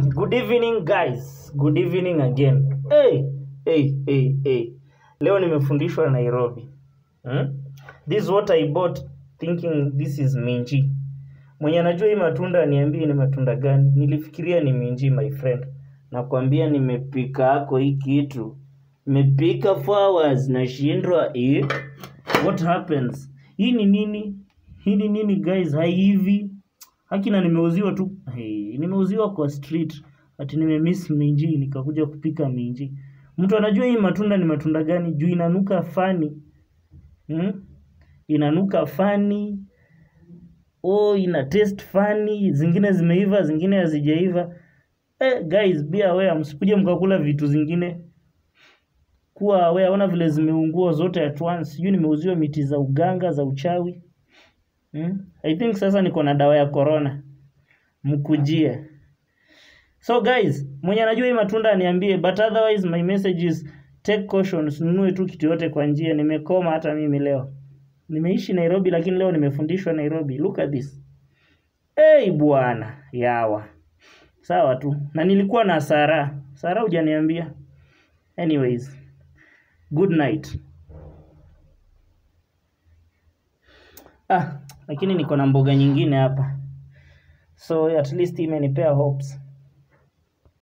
Good evening guys. Good evening again. Hey, hey, hey, hey. Leo nimefundishwa Nairobi. Hmm? This is what I bought thinking this is minji. Mwenye anajua hii matunda niambie ni matunda gani? Nilifikiria ni minji my friend. Nakwambia nimepika hako hii kitu. Nimepika for hours nashindwa eh. What happens? Hii ni nini? Hii ni nini guys? Haivi. Hakina nimeuziwa tu. Hey, nimeuziwa kwa street. Ati nimemiss minji nikakuja kupika minji. Mtu anajua hii matunda ni matunda gani? Juu inanuka fani. Hmm? Inanuka fani. Oh, ina taste fani. Zingine zimeiva, zingine hazijaiva. Eh, guys, be aware msikuje mkakula vitu zingine. Kuwa aware, ona vile zimeungua zote at once. Sijui nimeuziwa miti za uganga za uchawi. Hmm? I think sasa niko na dawa ya corona. Mkujie. So guys, mwenye anajua hii matunda niambie, but otherwise my message is take caution, usinunue tu kitu yote kwa njia. Nimekoma hata mimi leo. Nimeishi Nairobi lakini leo nimefundishwa Nairobi. Look at this. Hey bwana, yawa. Sawa tu. Na nilikuwa na Sara. Sara hujaniambia. Anyways, good night. Ah, lakini niko na mboga nyingine hapa. So at least imenipea hopes.